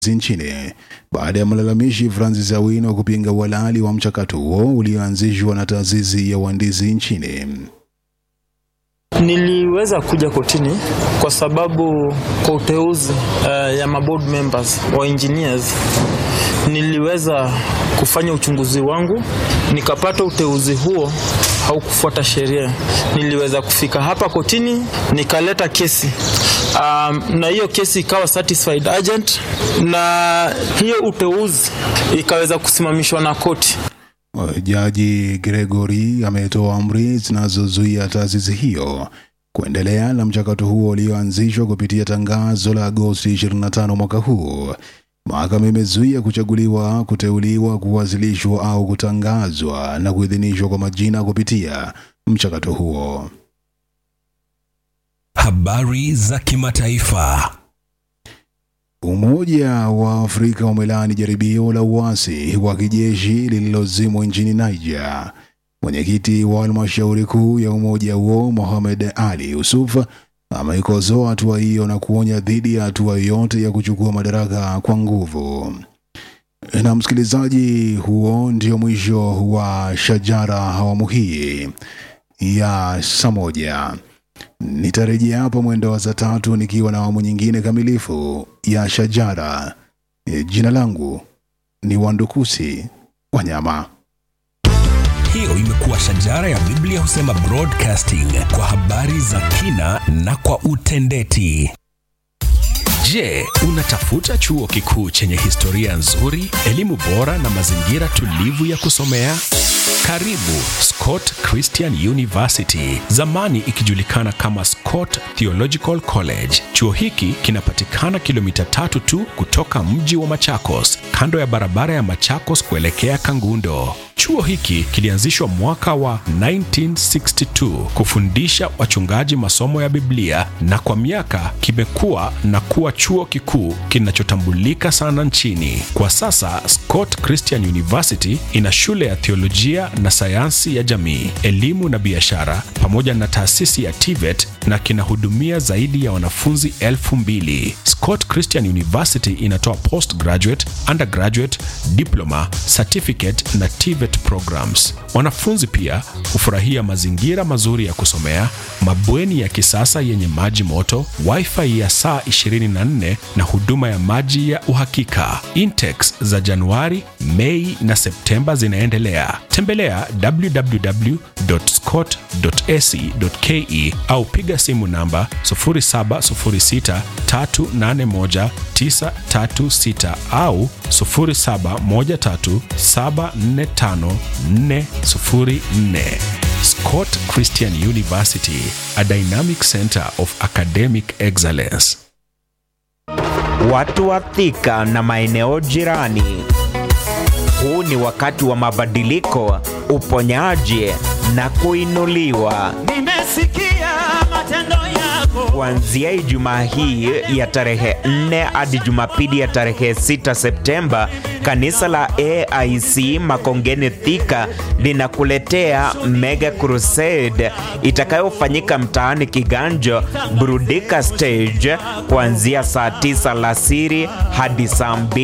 nchini baada ya mlalamishi Francis Awino kupinga uhalali wa mchakato huo ulioanzishwa na taasisi ya uhandisi nchini. Niliweza kuja kotini kwa sababu kwa uteuzi uh, ya maboard members wa engineers niliweza kufanya uchunguzi wangu nikapata uteuzi huo haukufuata sheria. Niliweza kufika hapa kotini nikaleta kesi um, na hiyo kesi ikawa satisfied agent na hiyo uteuzi ikaweza kusimamishwa na koti. Jaji Gregory ametoa amri zinazozuia taasisi hiyo kuendelea na mchakato huo ulioanzishwa kupitia tangazo la Agosti 25 mwaka huu. Mahakama imezuia kuchaguliwa, kuteuliwa, kuwasilishwa au kutangazwa na kuidhinishwa kwa majina kupitia mchakato huo. Habari za kimataifa. Umoja wa Afrika umelaani jaribio la uasi wa kijeshi lililozimwa nchini Niger. Mwenyekiti wa halmashauri kuu ya umoja huo Mohamed Ali Yusuf ameikosoa hatua hiyo na kuonya dhidi ya hatua yoyote ya kuchukua madaraka kwa nguvu. Na msikilizaji, huo ndio mwisho wa Shajara awamu hii ya saa moja. Nitarejea hapa mwendo wa saa tatu nikiwa na awamu nyingine kamilifu ya Shajara. E, Jina langu ni Wandukusi Wanyama. Hiyo imekuwa Shajara ya Biblia husema broadcasting kwa habari za kina na kwa utendeti. Je, unatafuta chuo kikuu chenye historia nzuri, elimu bora na mazingira tulivu ya kusomea? Karibu Scott Christian University, zamani ikijulikana kama Scott Theological College. Chuo hiki kinapatikana kilomita tatu tu kutoka mji wa Machakos, kando ya barabara ya Machakos kuelekea Kangundo. Chuo hiki kilianzishwa mwaka wa 1962 kufundisha wachungaji masomo ya Biblia na kwa miaka kimekuwa na kuwa chuo kikuu kinachotambulika sana nchini. Kwa sasa Scott Christian University ina shule ya theolojia na sayansi ya jamii, elimu na biashara pamoja na taasisi ya TVET na kinahudumia zaidi ya wanafunzi elfu mbili. Scott Christian University inatoa postgraduate, undergraduate, diploma, certificate na TVET programs. Wanafunzi pia hufurahia mazingira mazuri ya kusomea, mabweni ya kisasa yenye maji moto, wifi ya saa 24 na huduma ya maji ya uhakika. Intex za Januari, Mei na Septemba zinaendelea. Tembelea www.scott.ac.ke au piga simu namba 0706381936 au 0713745404. Scott Christian University, a dynamic center of academic excellence. Watu wa Thika na maeneo jirani. Huu ni wakati wa mabadiliko, uponyaji na kuinuliwa. Nimesikia matendo yako. Kuanzia Ijumaa hii ya tarehe 4 hadi Jumapili ya tarehe 6 Septemba, kanisa la AIC Makongeni Thika linakuletea Mega Crusade itakayofanyika mtaani Kiganjo, Burudika Stage kuanzia saa 9 alasiri hadi saa 2